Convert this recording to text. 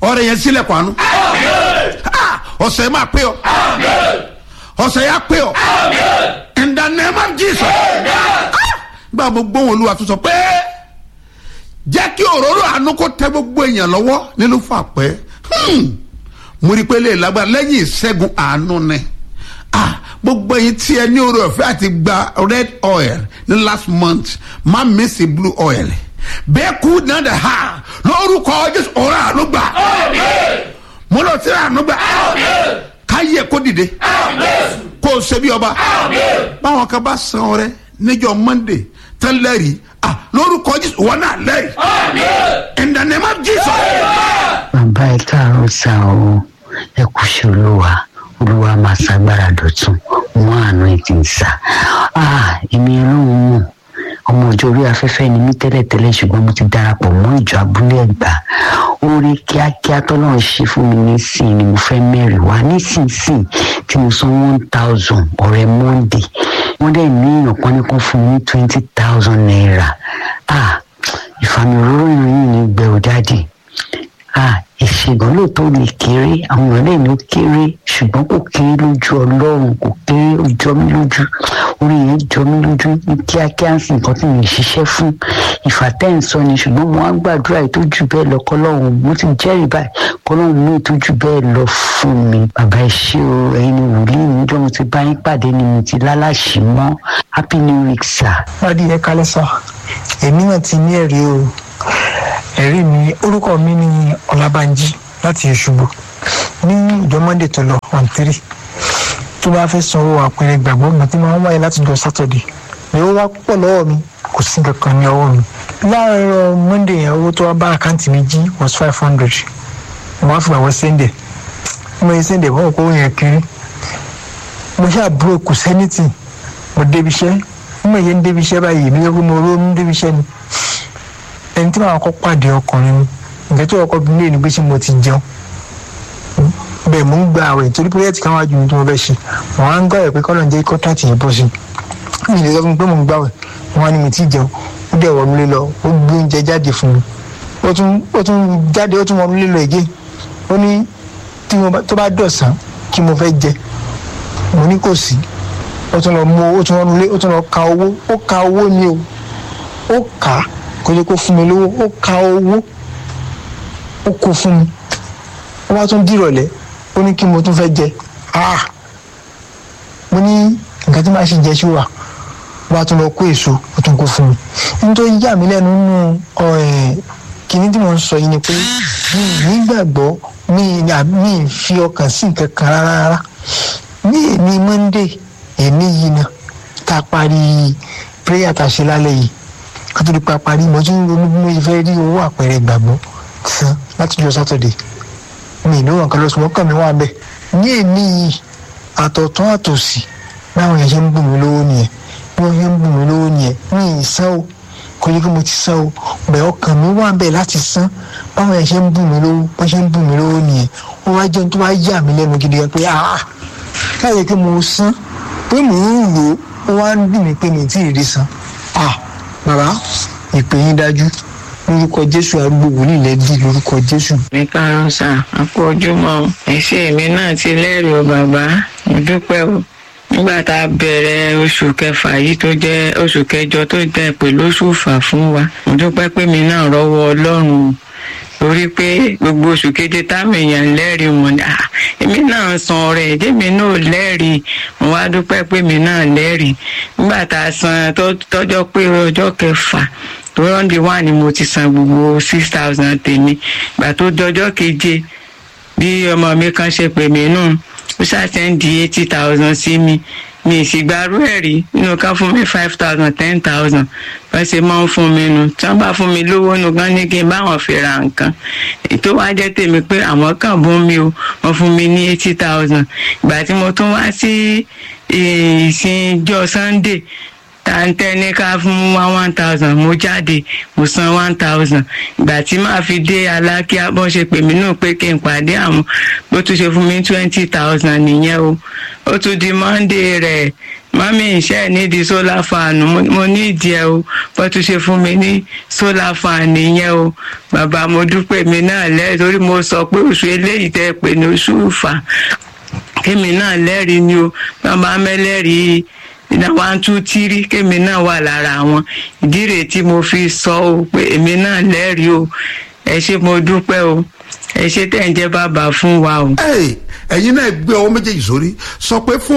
ọrẹ yẹn sílẹ̀kùn àánú Ah, ọ̀sẹ̀ máa pé ọ ọ̀sẹ̀ yà pé ọ in the name of jesus Ah, gbà mo gbóhùn olúwa tó sọ pé jẹ́ kí òróró àánú kó tẹ gbogbo èèyàn lọ́wọ́ nínú fàpẹ́ mo rí i pé lè lágbára lẹ́yìn ìṣẹ́gun àánú ni ah gbogbo ẹyin tí ẹ ní oore ọ̀fẹ́ àti gba red oil ní last month má mísì blue oil bẹ́ẹ̀ kú náà dẹ̀ ha lórúkọ jésù ọ̀rọ̀ àánú gbà mo lọ sí àánú gbà káyé kó dìde kó o ṣe bí ọba báwọn kan bá san ọrẹ níjọ monday tán lẹ́rìí ah lórúkọ jésù wọn náà lẹ́rìí in the name of jesus. bàbá ẹ káàárọ̀ sá o ẹ kú sí olúwa olúwa máa ṣàgbára dọ̀tun mú àánú ẹ ti ń sá èmi ọlọ́run mọ̀ ọmọ ọjọ́ orí afẹ́fẹ́ ni mí tẹ́lẹ̀tẹ́lẹ̀ ṣùgbọ́n mo ti darapọ̀ mọ́ ìjọ abúlé ẹ̀gbá orí kíákíá tọ́lọ́run ṣe fún mi nísìnyí ni mo fẹ́ mẹ́rin wá nísinsìnyí tí mo san one thousand ọ̀rẹ́ monday wọ́n dẹ̀ ní èèyàn kan ní kan fún mi ní twenty thousand naira ah ìfàmì òróró ìròyìn ní gbẹ̀rù dáàdì ah ìṣègùn lóòótọ́ lè kéré àwọn èèyàn lè ní ó kéré ṣùgbọ́n kò kéré lójú ọlọ́run kò kéré ó jọ mí lójú orí yẹn jọ mí lójú ní kíákíá sí nǹkan tí mi ṣiṣẹ́ fún ìfàtẹ́ǹsọ ni ṣùgbọ́n mo á gbàdúrà ètò jù bẹ́ẹ̀ lọ kọ́lọ́run mo ti jẹ́rìí báyìí kọ́lọ́run mú ètò jù bẹ́ẹ̀ lọ fún mi bàbá ìṣe o ẹ̀yin ni wòlíì níjọ́ mo ti bá yín pàdé ni mo ti lálàṣì mọ́ happy new week sir. lọ́dí ẹ kálẹ̀ sọ èmi náà ti ní ẹ̀rí o ẹ̀rí mi orúkọ mi ni ọlábànjí láti Òṣogbo ní ìjọ monday tó lọ on three tó bá fẹ́ sanwó àpẹẹrẹ gbàgbọ́ mi tí máa ń wáyé láti jọ saturday ni ó wá pọ̀ lọ́wọ́ mi kò sí kankan ní ọwọ́ mi láàárọ̀ monday yẹn owó tó wá bá àkáǹtì mi jí was five hundred mo wá fún àwọn sẹ́ndẹ̀ mo yẹ sẹ́ndẹ̀ wọ́n kó yẹn kiri mo ṣáà búrò kù sẹ́nìtì mo débi iṣẹ́ mo yẹ ń débi iṣẹ́ báyìí mi yẹ kó mo ró ń débi iṣẹ́ ni ẹni tí màá kọ́ pàdé ọkùnrin mi ìgbẹ́ tó ọkọ bí lè ní pé ṣé mo ti jẹun bẹ́ẹ̀ mò ń gba àwẹ̀ torí pírẹ́tì kan wájú mi tí mo fẹ́ ṣe wọ́n á ń gbọ́ ẹ̀ pé kọ́lọ̀ ń jẹ́ kọ́ńtàtì yìí bọ́ sí i mi lè sọ fún mi pé mò ń gbàwẹ̀ wọ́n á ní mi tí jẹun ó dẹ̀ wọ́n mi lé lọ ó gbé oúnjẹ jáde fún mi ó tún ó tún jáde ó tún wọ́n mi lé lọ ègé ó ní tí mo bá tó bá dọ̀sán kí mo fẹ́ jẹ mo ní kò sí ó tún lọ mú ó tún wọ́n mi lé ó tún lọ ka owó ó ka owó ni o ó kà á kò yẹ kó fún mi lówó ó ka owó ó kó fún mi ó wá tún dìrọ̀lẹ́ ó ní kí mo tún fẹ́ jẹ ah mo ní nǹkan tí màá ṣe jẹ ṣúwà ó wá tún lọ kó èso ó tún kó fún mi nítorí yà mí lẹ́nu nínú kìíní tí mo ń sọ yìí ni pé mi ì nígbàgbọ́ mi ì fi ọkàn sí nǹkan kan rárá rárá ní èmi monday èmi yìí náà tá a parí prayer tá a ṣe lálẹ́ yìí kátó di pa parí mo tún ronú bí mo fẹ́ rí owó àpẹẹrẹ ìgbàgbọ́ san láti jọ sátọ̀dẹ̀ mi ìlú wọn kan lọ sùn mọ́kàn mi wà bẹ́ẹ̀ ní èmi yìí àtọ̀tún àtòsì báwọn yẹn ṣe ń bù mí lówó nìyẹn bí wọ́n ṣe ń bù mí lówó nìyẹn mi ì san o kò yẹ kí mo ti san o bẹ́ẹ̀ ọkàn mi wà bẹ́ẹ̀ láti san báwọn yẹn ṣe ń bù mí lówó wọ́n ṣe ń bù mí lówó nìyẹn wọ́n wá jẹun tó wá yà mí lẹ́nu gidi gan pé ah káyọ̀ kí mo san pé mò ń rò ó wá ń dùn mí pé mi ì tí ì rí san ah bàbá ìpè yín dájú lórúkọ jésù arúgbó wòlíì lẹ́dí lórúkọ jésù. mi káàárọ̀ sà á kú ojúmọ́ ẹ̀ṣẹ̀ mi náà ti lẹ́rìí o bàbá mo dúpẹ́ o nígbà tá a bẹ̀rẹ̀ oṣù kẹfà yìí tó jẹ́ oṣù kẹjọ tó jẹ́ pẹ̀lú oṣù fà fún wa mo dúpẹ́ pé mi náà rọ́wọ́ ọlọ́run torí pé gbogbo oṣù keje táwọn èèyàn lẹ́rìí mọ̀ ní èmi náà san ọrẹ èdèmi náà lẹ́rìí mo wá dúpẹ́ pé mi náà lẹ́rìí nígbà tá a san tọ́jọ́ pé ọjọ́ kẹfà tó rọ́ǹdì wà ní mo ti san gbogbo six thousand tèmi gbà tó dọjọ́ keje bí ọmọ mi kan ṣe pè mí nù ó ṣàtẹ́ǹdì eighty thousand sí mi mi sì gbarú ẹ̀ rí nínú ká fún mi five thousand ten thousand bá ṣe máa ń fún mi nu tí wọ́n bá fún mi lówó nu gan ní kí n báwọn fi ra nǹkan ètò wá jẹ́ tèmi pé àwọn kan bún mi o wọ́n fún mi ní eighty thousand ìgbà tí mo tún wá sí ìsìnjọ́ sunday tàǹtẹ́ ní ká fún wa one thousand mo jáde mo san one thousand ìgbà tí màá fi dé alákíá bọ́n ṣe pè mí náà pé kí n pàdé àwọn bó tún ṣe fún mi twenty thousand nìyẹn o ó tún di monday rẹ̀ mami iṣẹ́ nídìí solar fan mo mo ní ìdí ẹ o bó tún ṣe fún mi ní solar fan nìyẹn o bàbá mo dúpẹ́ mi náà lẹ́yìn torí mo sọ pé oṣù eléyìí tẹ́ ẹ pè ní oṣù ìfà kémi náà lẹ́rìí ni o bàbá mẹ́lẹ́rìí ìdá one two three kémi náà wà lára àwọn ìdí rèé tí mo fi sọ o pé èmi náà lẹ́rìí o ẹ ṣé mo dúpẹ́ o ẹ ṣé tẹ̀ ń jẹ́ bàbá fún wa o. Hey, ẹ̀yin náà gbé ọwọ́ méjèèjì sórí sọ pé fún